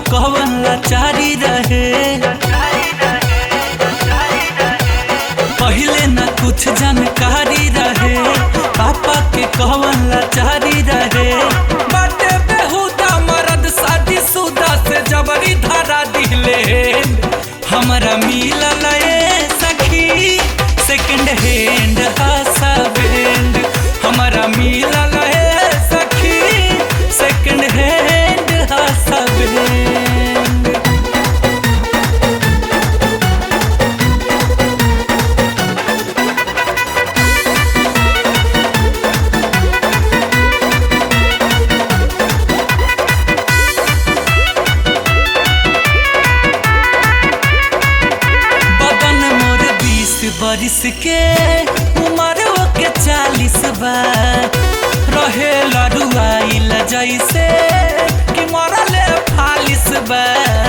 कवन लाचारी रहे पहिले न कुछ जानकारी रहे पापा के कवन लाचारी रहे बाटे बेहुदा मरद शादी सुदा से जबरी धारा दिले हमरा मिलल ए सखी सेकंड हैंड हासा बैंड हमरा मिलल ए सखी सेकंड हैंड हासा बैंड बदन मोर बीस बरिस के उम्र के चालीस बा रहे लड़ुआइल जैसे कि मरले फालिस बा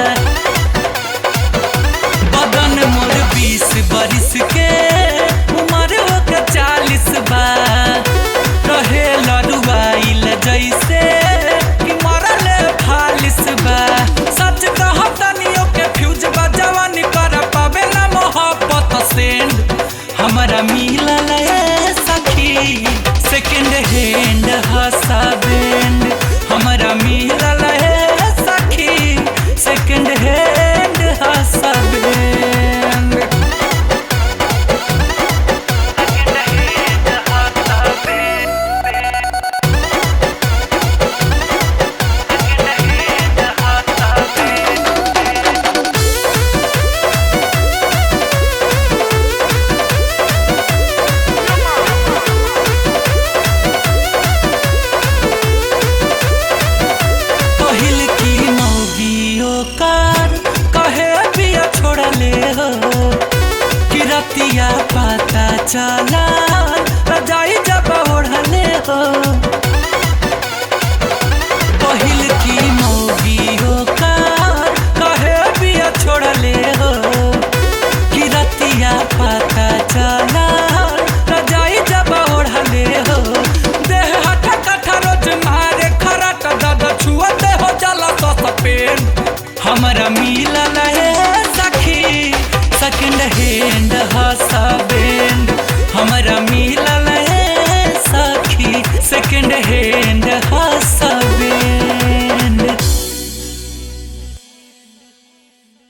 बदन मोर बीस बरिस के उम्र के चालीस बा रहे लड़ुआइल जैसे कि मरले फालिस बा सच कहतनियो के फ्यूज बा जवानी कर पावे ना मोहब्बत सेंड हमरा मिलल ए सखी सेकंड हैंड हसा बैंड हमरा मिलल ए सखी सेकंड हैंड हसा बैंड पहिल की मौगियो कार कहे पिया छोड़ले हो कि रतिया पता चला रजाई जब ओढ़ले हो पहिल की मौगियो कार कहे पिया छोड़ले हो कि रतिया पता चला रजाई जब ओढ़ले हो देह हटा कठा रोज मारे खराट दद छुअते हो जाला तो सपेन हमरा मिलल है सखी सेकंड हैंड हसा बैंड हमरा मिल